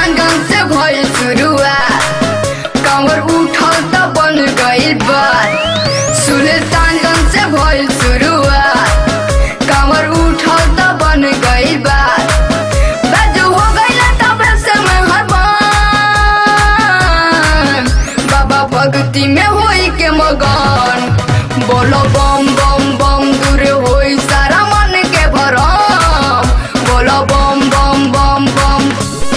सुल्तानगंज से भइल शुरुआत कांवर उठल त बन गइल बात सुल्तानगंज से भइल शुरुआत कांवर उठल त बन गइल बात बाजू हो गइल तबे से मैं हरबान बाबा भक्ति में होई के मगन बोलो बम बम बम दूर होई सारा मन के भरम बोलो बम बम बम बम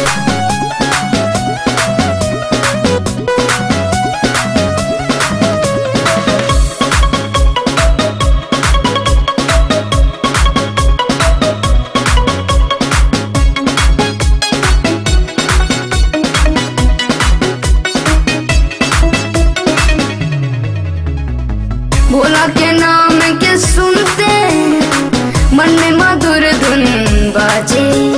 भोला के नाम के सुनते मन में मधुर धुन बाजे